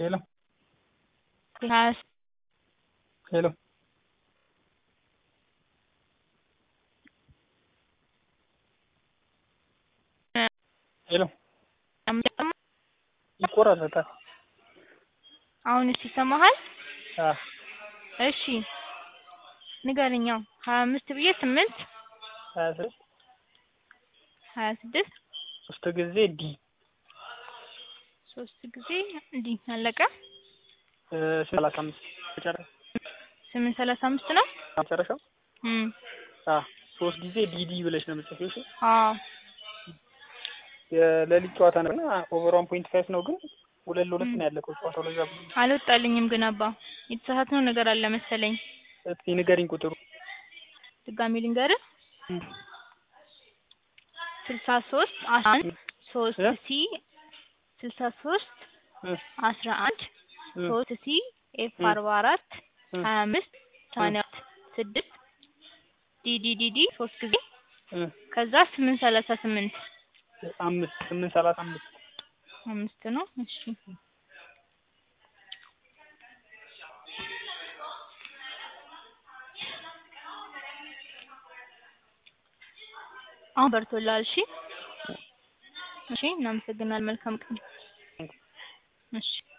ሄሎ ሀያ ሄሎ ሄሎ ይቆራረጣል። አሁንስ ይሰማሃል? አዎ እሺ ንገረኝ። አዎ ሀያ አምስት ብዬ ስምንት ሀያ ስድስት ሀያ ስድስት ሶስት ጊዜ ዲ ሶስት ጊዜ እንዲህ አለቀ። እ ሰላሳ አምስት መጨረሻ ስምንት ሰላሳ አምስት ነው። መጨረሻው እም አ ሶስት ጊዜ ዲዲ ብለሽ ነው የምትጽፊው። እሺ አዎ የሌሊት ጨዋታ ነው እና ኦቨር ዋን ፖይንት ፋይቭ ነው ግን ሁለት ለሁለት ነው ያለቀው ጨዋታው። ለዛ ብዬ ነው። አልወጣልኝም ግን አባ የተሳሳትነው ነገር አለ መሰለኝ። እስኪ ንገሪኝ ቁጥሩ። ድጋሚ ልንገርህ እም ስልሳ ሶስት አስራ አንድ ሶስት እ ሲ ስልሳ ሶስት እ አስራ አንድ እ ሶስት ሲ ኤፍ እ አርባ አራት እ ሀያ አምስት ሰማንያ አራት ስድስት ዲ ዲ ዲ ዲ ሶስት ጊዜ እ ከዛ ስምንት ሰላሳ ስምንት አምስት ስምንት ሰላሳ አምስት አምስት ነው። እሺ አሁን በርቶላል። እሺ እሺ እናመሰግናለን። መልካም ቀን። እሺ